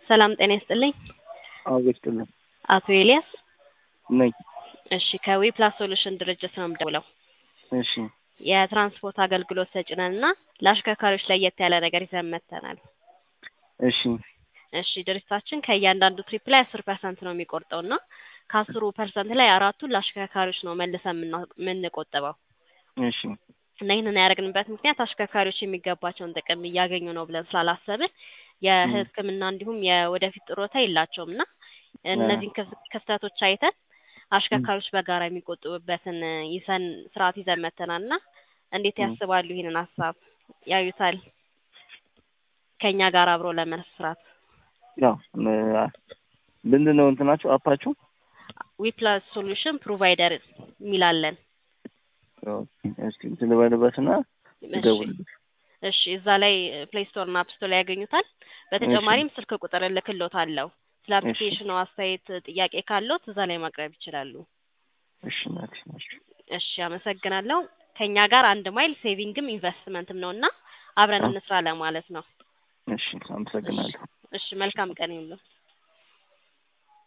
ሰላም ጤና ይስጥልኝ። አዎ ይስጥልኝ አቶ ኤልያስ ነኝ። እሺ ከዊ ፕላስ ሶሉሽን ድርጅት ነው የምደውለው። እሺ የትራንስፖርት አገልግሎት ሰጪ ነን እና ለአሽከርካሪዎች ለየት ያለ ነገር ይዘን መጥተናል። እሺ እሺ ድርጅታችን ከእያንዳንዱ ትሪፕ ላይ አስር ፐርሰንት ነው የሚቆርጠው እና ከአስሩ ፐርሰንት ላይ አራቱን ለአሽከርካሪዎች ነው መልሰን የምና- የምንቆጥበው እሺ እና ይህንን ያደረግንበት ምክንያት አሽከርካሪዎች የሚገባቸውን ጥቅም እያገኙ ነው ብለን ስላላሰብን የሕክምና እንዲሁም የወደፊት ጥሮታ የላቸውም እና እነዚህን ክፍ- ክፍተቶች አይተን አሽከርካሪዎች በጋራ የሚቆጥቡበትን ይዘን ስርዓት ይዘን መጥተናል እና እንዴት ያስባሉ? ይህንን ሀሳብ ያዩታል? ከእኛ ጋር አብሮ ለመስራት ያው ም- ምንድን ነው እንትናችሁ አፓችሁ? ዊፕላስ ሶሉሽን ፕሮቫይደር የሚላለን እስኪ እንትን ልበልበትና ልደውልልሽ። እሺ እዛ ላይ ፕሌይ ስቶር እና አፕ ስቶር ላይ ያገኙታል። በተጨማሪም ስልክ ቁጥር እልክልዎታለሁ። ስለ አፕሊኬሽኑ አስተያየት፣ ጥያቄ ካለዎት እዛ ላይ ማቅረብ ይችላሉ። እሺ እናቴ እሺ እሺ አመሰግናለሁ። ከእኛ ጋር አንድ ማይል ሴቪንግም ኢንቨስትመንትም ነው እና አብረን እንስራ ለማለት ነው። እሺ አመሰግናለሁ። እሺ መልካም ቀን ይሁንልዎ።